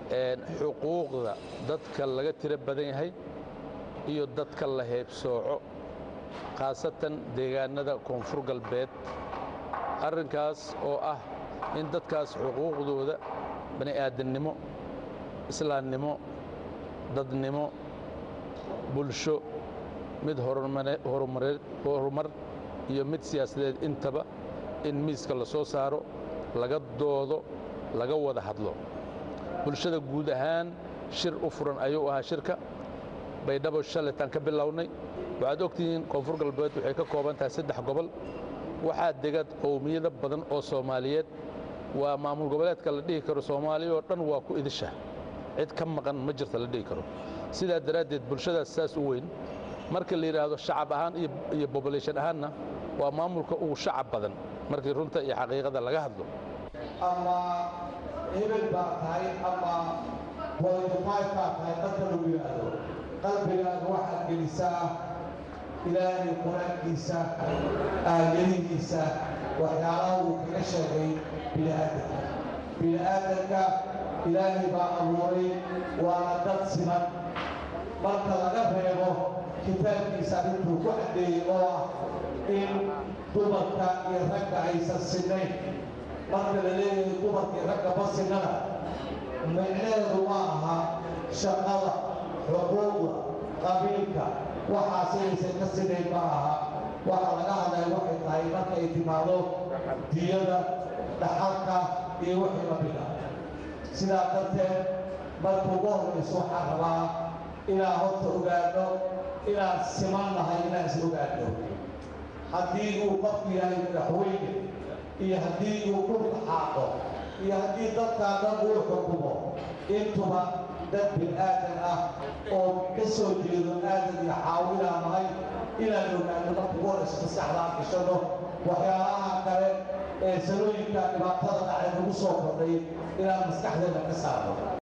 xuquuqda dadka laga tiro badan yahay iyo dadka la heebsooco khaasatan deegaannada koonfur galbeed arrinkaas oo ah in dadkaas xuquuqdooda bani aadannimo islaamnimo dadnimo bulsho mid horumar iyo mid siyaasadeed intaba in miiska la soo saaro laga doodo laga wada hadlo bulshada guud ahaan shir u furan ayuu ahaa shirka baydhabo shaletaan ka bilownay waxaad ogtihiin koonfur galbeed waxay ka kooban tahay saddex gobol waxaa dega qowmiyado badan oo soomaaliyeed waa maamul goboleedka la dhihi karo soomaaliya oo dhan waa ku idisha cid ka maqan ma jirta la dhihi karo sidaa daraaddeed bulshadaas saas u weyn marka la yidhaahdo shacab ahaan iyo bobolation ahaanna waa maamulka ugu shacab badan markii runta iyo xaqiiqada laga hadlo ama hebel baa tahay ama boytofive baa tahay dadka lagu yidhaahdo qalbigaaga waxaad gelisaa ilaahay qur-aankiisa aayadihiisa waxyaalaha uu kaga sheegay bini'aadanka bini'aadanka ilaahay baa abuuray waana dad siman marka laga reebo kitaabkiisa arrintuu ku caddeeyey oo ah in dumarka iyo ragga aysan sinnayn marka la leeyahay dumarka iyo ragga ma sinnana micneheedu ma aha shaqada xuquuqda qabiilka waxaas inaysan ka sinayn ma aha waxa laga hadlaya waxay tahay marka ay timaado diyada dhaxalka iyo wixii lamida sidaa darteed marka ugu horrayso waxaan rabaa inaan horta ogaano inaan siman nahay inaan is ogaano haddii uu qofku yahay madaxweyne iyo haddii uu ku dhaxaaqo iyo haddii dadkaa dad uu xukumo intuba dad bil'aadan ah oo ka soo jeedo aadan iyo xaawinaa nahay inaan ogaano marka ugu horayso maskaxdaan gashano waxyaalaha kale ee sanooyinka dhibaatada dhacay nagu soo kordhay inaan maskaxdeena ka saarno